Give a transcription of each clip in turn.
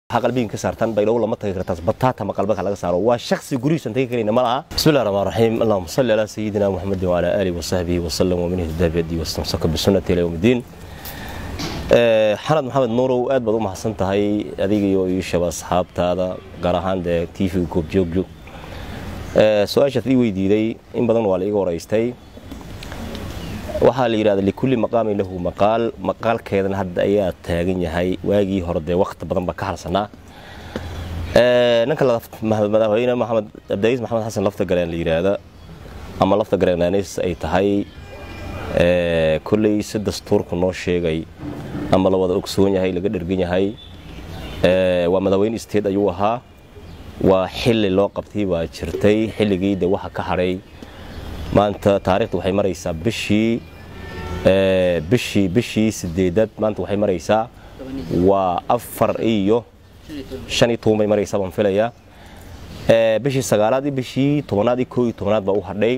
waxaa qalbigan ka saartaan baydhabo lama tagi kartaas bataata ma qalbaka laga saaro waa shaksi gurigiisan tagi karayna ma laha bismi llahi raxmaan raxiim allahuma salli calaa sayidina muxamedin wacalaa aalihi wasaxbihi wasalam wamin ihdaa biyadi wastamsaka bisunnati ila yowm iddiin xanad maxamed nuurow aad baad u mahadsan tahay adiga iyo iishaba asxaabtaada gaar ahaan dee tv-ga goobjoogjoog su-aashaad ii weydiiday in badan waa la iga waraystay waxaa la yidhahda likulli maqaamin lahu maqaal maqaalkeedana hadda ayaa taagan yahay waagii hore dee wakti badan baa ka harsanaa ninka madaxweyne maxamed abdaaiis maxamed xasan lafta galeen la yidhaahda ama lafta gareenaanis ay tahay kolley si dastuurku noo sheegay ama la wada ogsoon yahay laga dhergan yahay waa madaxweyne state ayuu ahaa waa xili loo qabtay baa jirtay xilligii de waxa ka hadhay maanta taarikhda waxay maraysaa bishii bishii bishii sideedad maanta waxay maraysaa waa afar iyo shan iyo toban bay maraysaa baan filayaa bishii sagaalaad iyo bishii tobanaad iyo koo iyo tobanaad baa u hadhay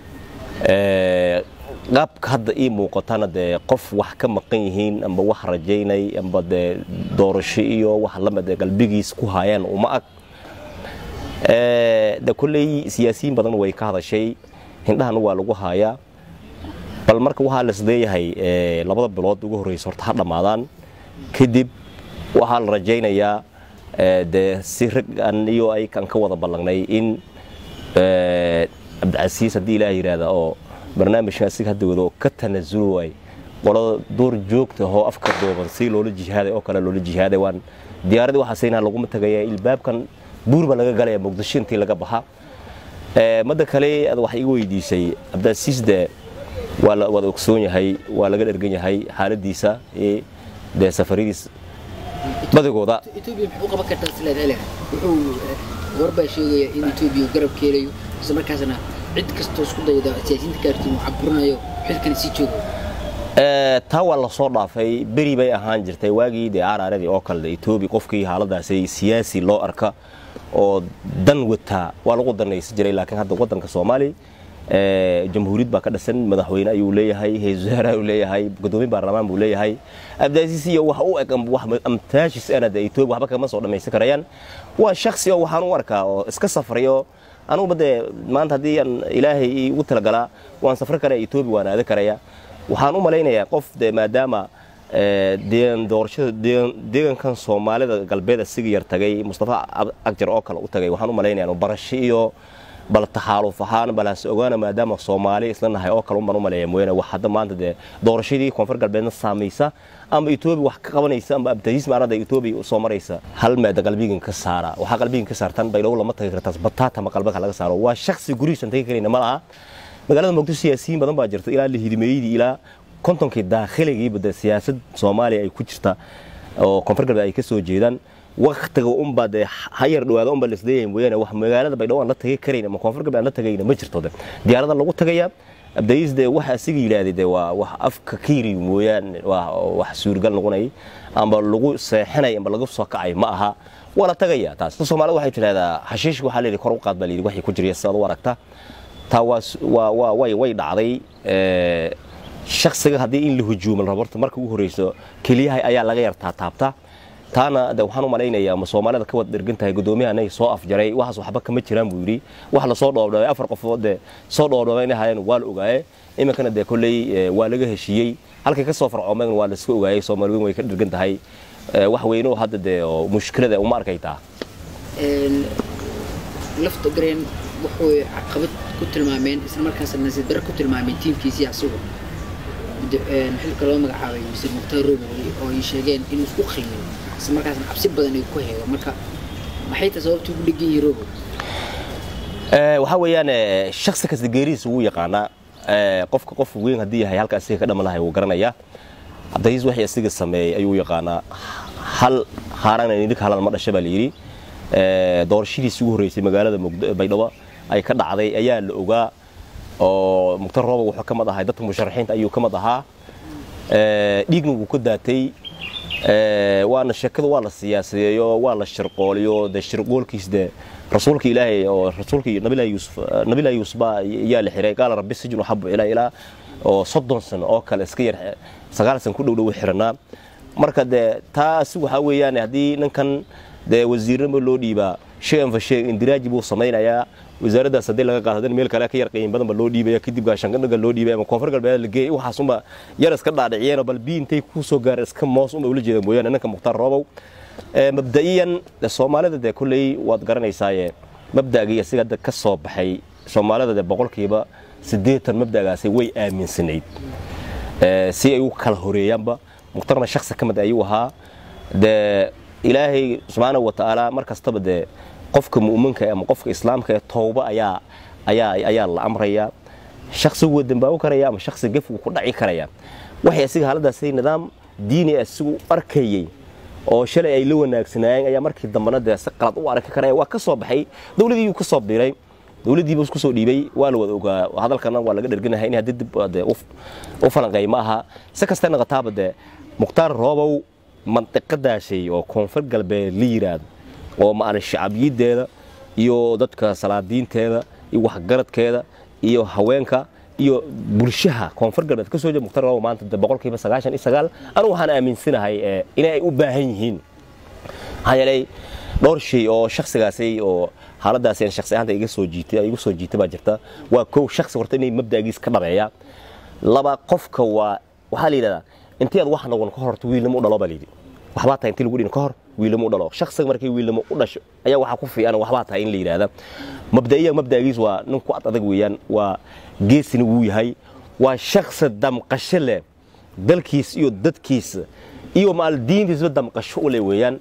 qaabka hadda ii muuqatana dee qof wax ka maqan yihiin amba wax rajaynay amba dee doorasho iyo wax lamid qalbigiis ku haayaan uma ag de kolley siyaasiyiin badan way ka hadashay hindhahana waa lagu haayaa bal marka waxaa lasleeyahay labada bilood ugu horreysa horta ha dhammaadaan kadib waxaa la rajaynayaa dee si rag an iyo aykan ka wada ballangnay in cabdicasiis haddii ilaah yidhaahda oo barnaamijka asiga hadda wado ka tanasuli waay qolada duur joogta oo afka dooban si loola jihaaday oo kale loola jihaaday waan diyaaradii waxaasayna laguma tagaya ilbaabkan buur baa laga galaya muqdisho intii laga baxa madda kale ad wax iga weydiisay cabdicasiis de waa la wada ogsoon yahay waa laga dhergan yahay xaaladiisa dee safaradiis badigooda etoobiya maxay u qaban kartaa silaad ele wuxuu warbaa sheegaya in etoobiya uu garab keelayo isla markaasna cid kastoo isku dayda siyaasiyiinta kaartiin uu caburinayo xilkana sii joogo taa waa lasoo dhaafay beri bay ahaan jirtay waagii dee araaradii oo kale etoobiya qofkii xaaladaasi siyaasi loo arka oo dan wataa waa lagu danaysan jiray laakiin hadda waddanka soomaaliya jamhuuriyad baa ka dhisan madaxweyne ayuu leeyahay haysul wasaare ayuu leeyahay gudoomiye baarlamaan buu leeyahay abdaasiis iyo wax u eg amtaashis ana de etoobiya waxba kama soo dhammaysan karayaan waa shaksi oo waxaan u arkaa oo iska safrayo anuguba dee maanta haddii aan ilaahay ugu talagalaa waan safri karaya etoobiya waan aada karaya waxaan u malaynayaa qof de maadaama doorashada deegankan soomaalida galbeed asiga yar tagay mustafa agjar oo kale u tagay waxaan u malaynaya barasho iyo bal taxaaluf ahaan balhaas ogaana maadaama soomaali isla nahay oo kale unbaan u maleeya mooyaane wax hadda maanta dee doorashadii koonfur galbeedna saamaysa ama etoobiya wax ka qabanaysa ama abdahiis maarada etoobiya soo maraysa hal meeda qalbigan ka saara waxaa qalbigan ka saartaan baydhabo lama tagi kartaas bataata ma qalbaka laga saaro waa shaksi gurigiisan tagi karayna ma laha magaalada muqdisho siyaasiyiin badan baa jirta ilaa lihidimeeyadii ilaa kontonkii daakhiligiiba de siyaasad soomaaliya ay ku jirta oo koonfur galbeed ay ka soo jeedaan waktiga unbaa dee hayar dhawaada unbaa lasleeyahay mooyaane wax magaalada baydhabo aan la tagay karayn ama koonfur galbeed aan la tagayna ma jirto de diyaarada lagu tagayaa abdayiis dee waxa asiga yidhaahday dee waa wax afka ka yiri mooyaane waa wax suurgal noqonay amba lagu seexinay amba lagu soo kacay ma aha waa la tagayaa taas soomaalida waxay tidhahdaa xashiishka waxaa layidhi kor u qaad baa layidhi waxay ku jirya sidaad u aragta taa waa waa way way dhacday shaksiga haddii in la hujuumo la rabo horta marka ugu horreyso keliyaha ayaa laga yartaa taabta taana de waxaan u malaynayaa ma soomaalida ka wada dhergan tahay guddoomiyahanay soo afjaray waxaas waxba kama jiraan buu yidhi wax lasoo dhoobdhoobay afar qofood dee soo dhoobdhoobay inay hayeen waa la ogaaye iminkana dee kolley waa laga heshiiyey halkay ka soo farcoomeen waa laiska ogaayey soomaali weyn way ka dhergan tahay wax weyne oo hadda dee oo mushkilada uma arkaytaa lafta gareen wuxuu caqabad ku tilmaameen isla markaasna nasiib darro ku tilmaameen tiimkiisii asigu xilka loo magacaabay mr mukhtaar robowi oo ay sheegeen inuu isku qiimin isla markaasna cabsi badan ay ku heego marka maxay tahay sababta ugu dhegan yihi robow waxaa weeyaan shaksi kasta geerihiisa wuu yaqaanaa qofka qof weyn haddii yahay halka asiga ka dhaman lahay wuu garanayaa cabdiciis waxay asiga sameeyey ayuu yaqaanaa hal haarana nidhig halal ma dhasha baa layidhi doorashadiisii ugu horreysay magaalada baydhabo ay ka dhacday ayaa la ogaa oo mukhtar rooba wuxuu ka mid ahay dadka musharaxiinta ayuu ka mid ahaa dhiigna wuu ka daatay waana sheekada waa la siyaasadeeyo waa la shirqooliyo dee shirqoolkiis dee rasuulka ilaahay oo rasuulka nabilahi yuusuf nabilahi yuusuf baa yaa la xiray qaala rabbi sijnu xabu ilaa ilaa oo soddon sano oo kale iska yar sagaal san ku dhow dhow xiranaa marka dee taa asi waxaa weeyaan haddii ninkan dee wasiirnimo loo dhiibaa sheegan fa sheeg indiraaji buu samaynayaa wasaaraddaas haddii laga qaado haddana meel kale ka yar qiyin badan ba loo dhiibaya kadib gaashaandhigga loo dhiibaya ama koonfur galbeed la geeyay waxaas unba yar iska dhaadhiciyeen bal bii intay ku soo gaareen iska moos unba ula jeeda mooyaane ninka mukhtaar roobow mabda'iyan soomaalida dee kolley waad garanaysaaye mabda'gii isaga hadda ka soo baxay soomaalida dee boqolkiiba siddeetan mabda'gaasi way aaminsanayd si ay u kala horeeyaanba mukhtarna shaksi ka mid ayuu ahaa dee ilaahay subxaanahu wa tacaala mar kastaba dee qofka mu'minka ama qofka islaamka ee towba ayaa ayaa ayaa la amraya shaksigu waa dambaabi karaya ama shaksi gefgu ku dhaci karaya waxay asiga haaladaasi nidaam diini asigu arkayey oo shalay ay la wanaagsanaayeen ayaa markii dambena dee si qalad u arki karaya waa ka soo baxay dowladiiyuu ka soo biiray dowladdiiba isku soo dhiibay waa la wada ogaa hadalkana waa laga dherganahay in haddii dib dee u falanqeey ma aha si kasta noqotaaba dee mukhtaar roobow mandiqadaashay oo koonfur galbeed la yiraahdo oo maarag shacabiyaddeeda iyo dadka salaadiinteeda iyo waxgaradkeeda iyo haweenka iyo bulshaha koonfur galbeed ka soo jeeda mukhtaar roobow maanta boqolkiiba sagaashan iyo sagaal anigu waxaan aaminsanahay inay u baahan yihiin maxaa yeelay dhowr shay oo shaksigaasi oo xaaladaasi aan shaksi ahaanta iga soo jiitay igu soo jiitay baa jirta waa kow shaksi horta inay mabda'giis ka dhabeeya laba qofka waa waxaa la yidhahdaa intii aad wax noqon ka horta wiilnimo u dhalo baa la yidhi waxbaa tahay intii lagu dhin ka hor wiilnimo u dhalo shaksiga markii wiilnimo u dhasho ayaa waxaa ku fiican waxbaa tahay in la yidhaahda mabda'iya mabda'giis waa nin ku ad adag weeyaan waa geesina wuu yahay waa shaksi damqasho leh dalkiis iyo dadkiisa iyo maal diintiisba damqasho u leh weeyaan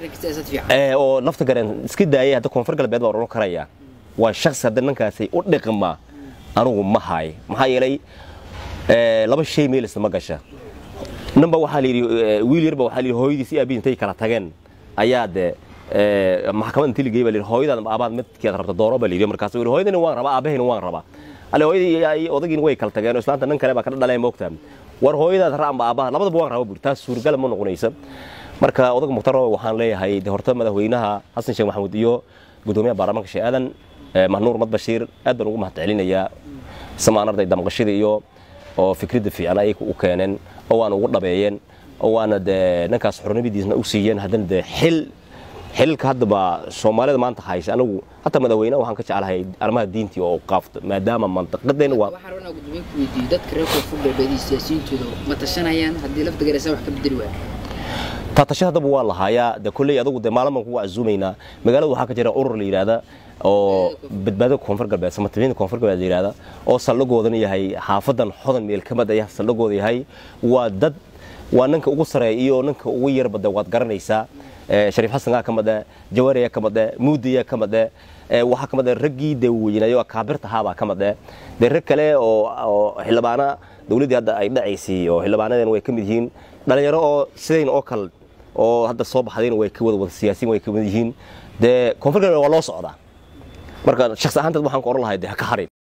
oo lafta gareen iska daayay hadda koonfur galbeed baa odhan karaya waa shaksi hadda ninkaasi u dhiqma anigu ma haay maxaa yeelay laba shay meel isma gasha ninba waxaa la yidhi wiil yarba waxaa la yidhi hooyadiis iyo aabihiis intay kala tageen ayaa dee maxkamad intii la geeyay baa la yidhi hooyadaad aabaad midkeed rabta dooro baa la yidhi markaas yidhi hooyadina waan rabaa aabahayna waan rabaa alle hooyadii odagiina way kala tageen oo islaanta nin kale baa ka dhaleen moogtaa war hooyadaad ra amba aabaha labadaba waan raba buri taas suuragal ma noqonaysa marka odaga mukhtar roobe waxaan leeyahay de horta madaxweynaha xasan sheekh maxamuud iyo gudoomiyaha baarlamaanka sheekh aadan mahnuur mad bashiir aad baan ugu mahadcelinayaa samaanarday damqashada iyo oo fikradda fiican ay u keeneen oo waana ugu dhabeeyeen oo waana dee ninkaas xornimadiisna u siiyeen haddana dee xil xilka haddaba soomaalida maanta haysa anigu hataa madaxweynaha waxaan ka jeclahay arrimaha diintii oo qaafto maadaama mantiqadeena waa waxaan rabnaa gudoomiye ku weydiiyey dadka reer koonfur galbeed iyo siyaasiyiintooda ma tashanayaan haddii lafta gareysa wax ka bedeli waaya taatasho haddaba waa lahaayaa de kolley adugu de maalin baan kugu casuumaynaa magaalada waxaa ka jira urur la yidhaahda oo badbaadada koonfur galbeed samatabiinta koonfur galbeed la yidhaahda oo saldhigoodana yahay xaafadan xodan meel ka mid ayaa saldhigooda yahay waa dad waa ninka ugu sareeya iyo ninka ugu yarba de waad garanaysaa shariif xasangaa ka mid eh jawaariyaa ka mid eh muudiyaa ka mid eh waxaa ka mid eh raggii de weynayo kaabirta ahaabaa ka mid eh dee rag kale oo oo xildhibaana dowladdii hadda ay dhacaysay oo xildhibaanadeena way ka mid yihiin dhalinyaro oo sidayn oo kale oo hadda soo baxdayna way ka wada wada siyaasiin way ka mid yihiin dee koonfur galbeed waa loo socdaa marka shakhsi ahaanteed waxaan ku oran lahay dee ha ka harin